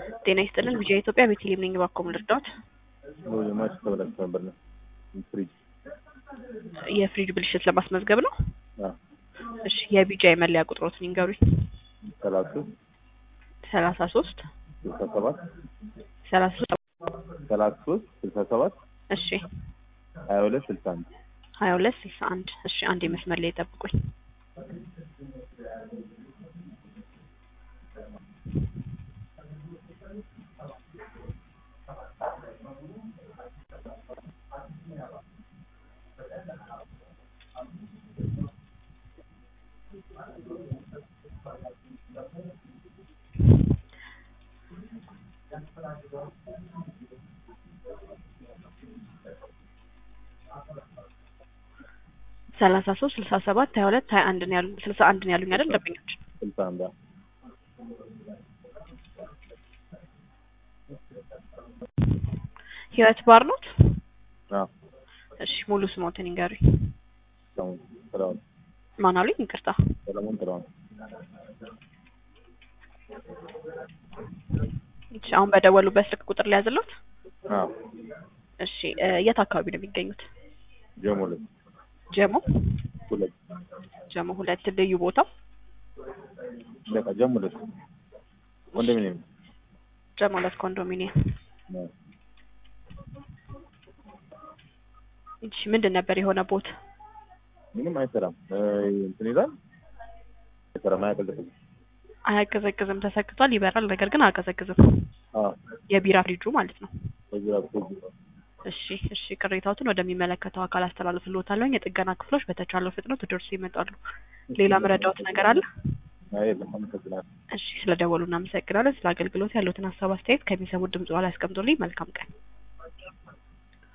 ጤና ይስጥልን ቪዥን ኢትዮጵያ ቤተልሔም ነኝ። እባክዎ ምን ልርዳዎት? ማች ተበላሽቶ ነበር ነው ፍሪጅ የፍሪጅ ብልሽት ለማስመዝገብ ነው? አዎ እሺ የቢጃ የመለያ ቁጥሮትን ይንገሩኝ። ሰላሳ ሰላሳ ሶስት ስልሳ ሰባት ሰላሳ ሶስት ሰላሳ ሶስት ስልሳ ሰባት እሺ ሀያ ሁለት ስልሳ አንድ ሀያ ሁለት ስልሳ አንድ እሺ አንድ መስመር ላይ ጠብቁኝ። ሰላሳ ሶስት ስልሳ ሰባት ሀያ ሁለት ሀያ አንድ ነው ያሉኝ ስልሳ አንድ ነው ያሉኝ አይደል ደንበኞች? ስልሳ አንድ አዎ። ህይወት ባር ኖት? አዎ እሺ ሙሉ ስሞትን ይንገሩኝ። ሰለሞን ጥላሁን ማን አሉኝ? ይቅርታ ሰለሞን ጥላሁን እሺ አሁን በደወሉበት ስልክ ቁጥር ላይ ያዘለት? አዎ እሺ እ የት አካባቢ ነው የሚገኙት? ጀሞ ሁለት ጀሞ ሁለት ጀሞ ሁለት ልዩ ቦታው በቃ ጀሞ ሁለት ኮንዶሚኒየም ጀሞ ሁለት ኮንዶሚኒየም። ነው። እሺ ምንድን ነበር የሆነ ቦት? ምንም አይሰራም እ እንትን ይላል አይሰራም አያቀዘቅዝም አያቀዘቅዝም ተሰክቷል፣ ይበራል፣ ነገር ግን አያቀዘቅዝም። አዎ የቢራ ፍሪጁ ማለት ነው። በዚህ በኩል እሺ እሺ ቅሬታዎትን ወደሚመለከተው አካል አስተላልፍልዎታለሁ። የጥገና ክፍሎች በተቻለው ፍጥነት ደርሶ ይመጣሉ። ሌላ መረዳዎት ነገር አለ? አይ የለም አመሰግናለሁ እሺ ስለደወሉ እናመሰግናለን። ስለ አገልግሎት ያሉትን ሀሳብ አስተያየት ከሚሰሙት ድምጽ በኋላ ያስቀምጡልኝ። መልካም ቀን